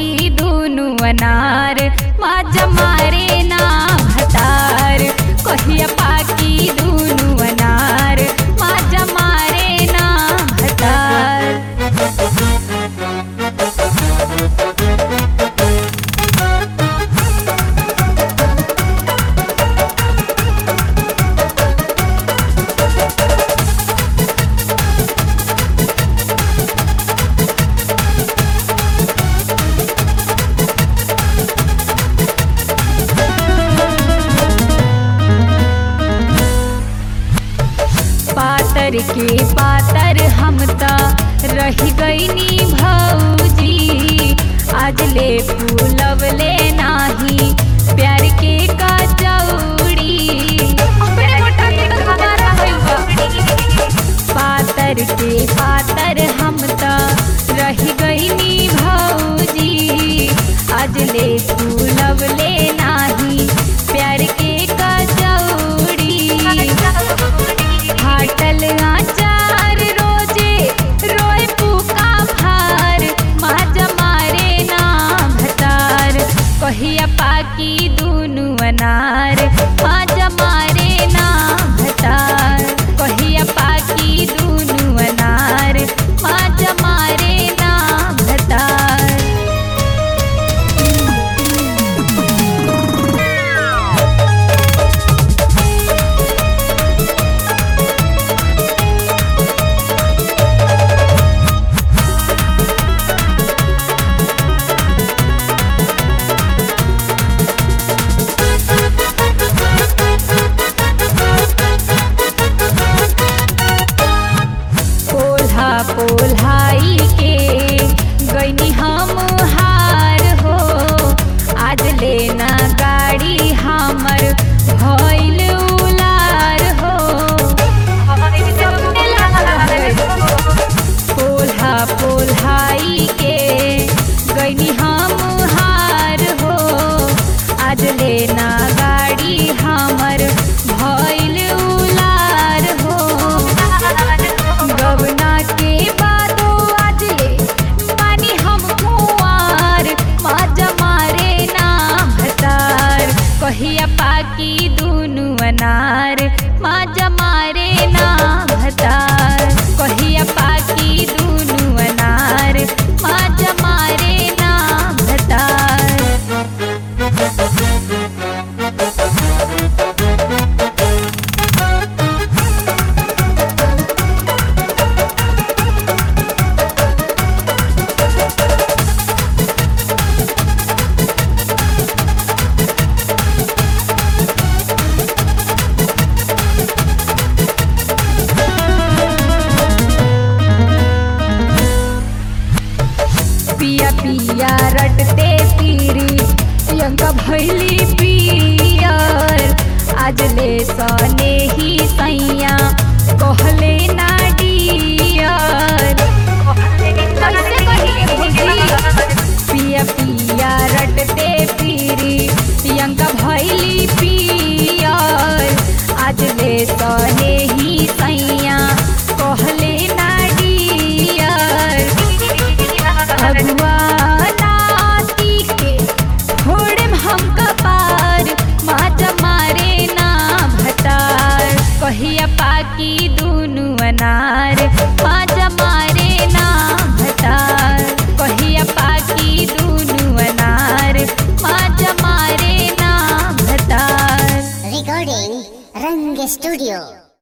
पाकी दुनु अनार माजा मारे ना भतार कहिया पाकी दुनु अनार माजा मारे ना भतार पातर के पातर हम त रही गईनी भौजी आज ले फूलवले नाही प्यार के कचौड़ी पातर के पातर हम त रही गईनी भौजी आज ले फूलवले नाही प्यार के कचौड़ी फाटल आचार रोजे रोए पुका भार माजा मारे ना भतार कहिया पाकी दुनु अनार माजा मारे ना भतार कहिया पाकी दुनु अनार माजा मारे ना भतार पोल्हा पोल्हाई के गईनी हम हार हो आज लेना गाड़ी हमर भइल उलार हो पोल्हा पोल्हाई के गईनी हम हार हो आज लेना गाड़ी हमर भइल उलार हो गवना के बादो आज ले मानी हम कुंवार माजा मारे ना भतार कहिया पाकी दुनु अनार माजा मारे ना भतार कहिया पाकी दुनु अनार माजा मारे ना भतार पिया पिया रटते तीरी यंका भैली पियर आज ले सने ही सैया कहले ना डियर कैसे कहिए भौजी? पिया पिया रटते पीरी यंका भैली पियर आज ले सने ही सैया कहले ना डियर अगुआ नाती के फोड़ेम हम कपार माजा मारे ना भतार कहिया पाकी दुनु अनार माजा मारे ना भतार कहिया पाकी दुनु अनार माजा मारे ना भतार Recording Rang Studio.